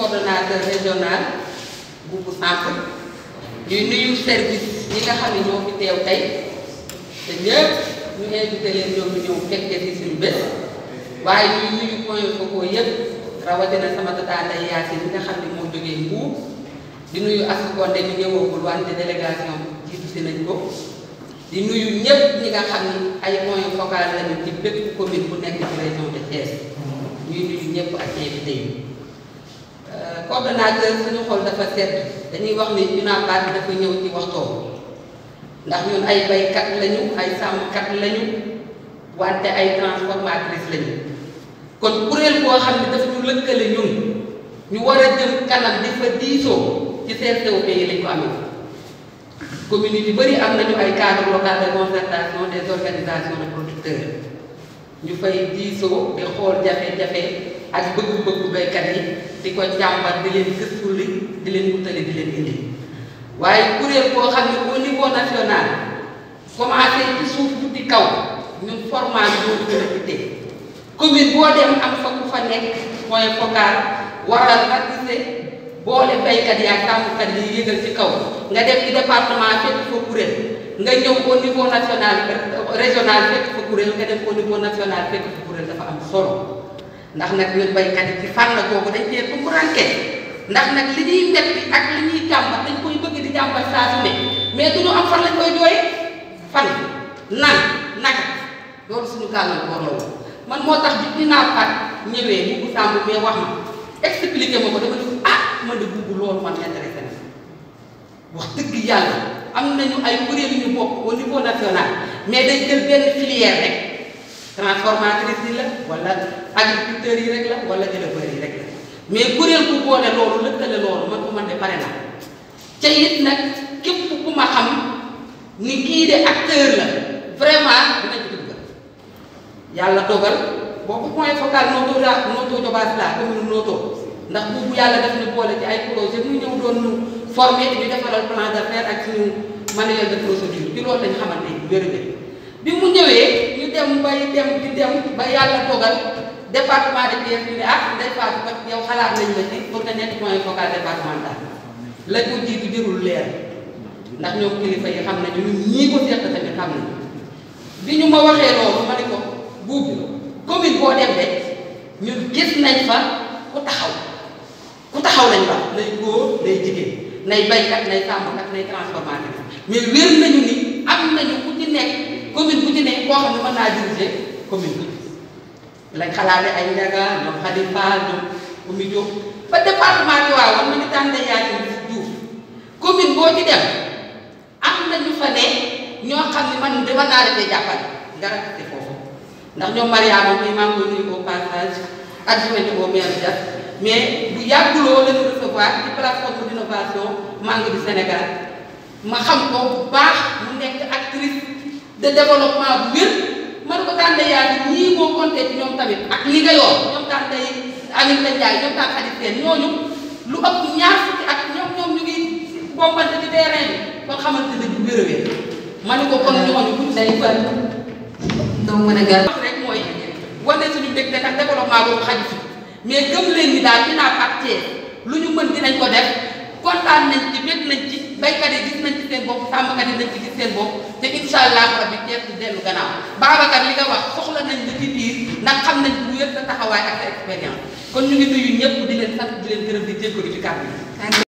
coordonnateur régional bu bu centre di nuyu service yi nga xam ne ñoo fi teew tey te ñëpp ñu invité leen ñoom ñu ñëw fekkee ci suñu bés waaye ñuy nuyu point focaux yëpp rawatina sama tata Ndeye Yacine mi nga xam ne moo jógee Mbour di nuyu Asukonde ñu ñëwagul wante délégation jiitu si nañ ko di nuyu ñëpp ñi nga xam ni ay point focal lañu ci bépp commune bu nekk ci région de Thiès ñuy nuyu ñëpp ak invité yi coordonnateur suñu xol dafa sedd dañuy wax ni UNAPAD bi dafa ñëw ci waxtoom ndax ñun ay baykat lañu ay sàmmkat lañu wante ay transformatrice lañu kon kuréel boo xam ne dafa ñu lëkkale ñun ñu war a jëm kanam di fa diisoo ci CRTOP yi lañ ko amee commune yu bëri am nañu ay cadre local de concertation des organisations de producteurs ñu fay diisoo di xool jafe-jafe ak bëgg-bëggu baykat yi di ko jàmbat di leen gëstu li di leen wutale di leen indi waaye kuréel boo xam ne au niveau national commencé ci suuf tuuti kaw ñun formation bi gën a ittee commune boo dem am fa ku fa nekk point focal waral ratissé boole baykat yi ak sàmmkat yi yëgal ci kaw nga dem ci département fekk fa kuréel nga ñëw au niveau national régional fekk fa kuréel nga dem au niveau national fekk fa kuréel dafa am solo ndax nag ñun baykat yi ci fànn googu dañ cee tumburanke ndax nag li ñuy metti ak li ñuy jàmbat dañ koy bëgg di jàmbat saa su ne mais du ñu am fan lañ koy jooye fan nan naka loolu suñu gàllankoor la woon man moo tax bi dinaa pat ñëwee bu bu sàmb mais wax ma expliqué ma ko dama ne ah man de bugg loolu man intéressé na wax dëgg yàlla am nañu ay kuréel yu ñu bokk au niveau national mais dañ jël benn filière rek transformatrice yi la wala agriculteurs yi rek la wala éleveurs yi rek la mais kuréel bu boole loolu lëkkale loolu man ko man de pare na ca it nag képp ku ma xam ni kii de acteur la vraiment dina ci dugg yàlla dogal boobu point focal nootoo la nootoo jobaas la commune nootoo ndax boobu yàlla def na boole ci ay projet mu ñëw doon ñu formé di ñu defaral plan d'affaires ak suñu manuel de procédure ci loolu lañ xamante ni wér bi mu ñëwee ñu dem bay dem di dem ba yàlla dogal département de Thiès ñu ne ah Ndeye Fatou kat yow xalaat nañ la ci pour nga nekk point focal départemental la ko jiitu jërul leer ndax ñoom kilifa yi xam nañu ñun ñii ko seq tamit xam nañu bi ñu ma waxee loolu ma ne ko buubi commune boo dem de ñun gis nañ fa ku taxaw ku taxaw lañ wax nay góor nay jigéen nay baykat nay sàmmkat nay transformateur mais wér nañu ni am nañu ku ci nekk commune bu ci nekk koo xam ne mën naa diriger commune bi lañ xalaate ay njaga ñoom Xadim Fall ñoom Oumy Diop ba département bi waaw am nañu tànn Yacine Diouf commune boo ci dem am nañu fa ne ñoo xam ne man de mën naa defee jàppale nga rafetlu foofu ndax ñoom Mariama muy maa ngi koy nuyu au passage adjointe au maire Dias mais bu yàgguloo la ñu recevoir ci plateforme d'innovation Mangue du Sénégal ma xam ko bu baax mu nekk actrice de développement bu wér man ko tànn yaa ngi ñii boo compté ci ñoom tamit ak li nga yor ñoom tànn day Aminata Ndiaye ñoom tànn Khady Sène ñooñu lu ëpp ñaar fukki ak ñoom ñoom ñu ngi bombante ci terrain bi kon xamante ne bu wér a wér ma ne ko kon ñooñu buñ day fan doo mën a gàll. wax rek mooy wane suñu mbégte ndax développement boobu xaju fi mais gëm leen ni daal dinaa pàccee lu ñu mën dinañ ko def kontaan nañ ci bég nañ ci baykat yi gis nañ ci seen bopp sàmmkat yi nañ ci gis seen bopp te incha allah rabbi Thiès du dellu gannaaw Babacar li nga wax soxla nañ la ci biir ndax xam nañ bu wér sa taxawaay ak sa expérience kon ñu ngi nuyu ñëpp di leen sant di leen gërëm di jégalu ci kàddu